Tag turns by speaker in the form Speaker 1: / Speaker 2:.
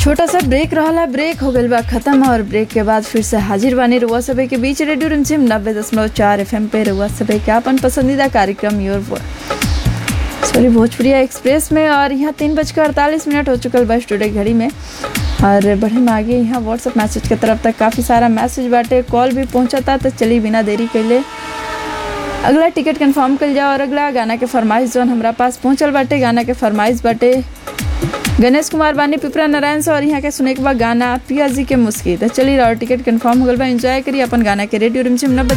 Speaker 1: छोटा सा ब्रेक रहला ब्रेक हो गइल बा खत्म और ब्रेक के बाद फिर से हाजिर बानी रुआ सभे के बीच रेडियो रिमझिम नब्बे दशमलव चार एफ पे रुआ सभे के अपन पसंदीदा कार्यक्रम योर सॉरी भोजपुरिया एक्सप्रेस में और यहाँ तीन बजकर अड़तालीस मिनट हो चुकल बा स्टूडियो घड़ी में और बढ़े में आगे यहाँ व्हाट्सअप मैसेज के तरफ तक काफ़ी सारा मैसेज बाटे कॉल भी पहुँचता तो चली बिना देरी कैले अगला टिकट कंफर्म कल जाओ और अगला गाना के फरमाइश जौन हमरा पास पहुँचल बाटे गाना के फरमाइश बाटे गणेश कुमार बानी पिपरा नारायण से और यहाँ के सुने के बाद गाना पिया जी के मुस्की तो चली रहो टिकट कंफर्म हो गल बा एंजॉय करी अपन गाना के रेडियो रिमझिम नब्बे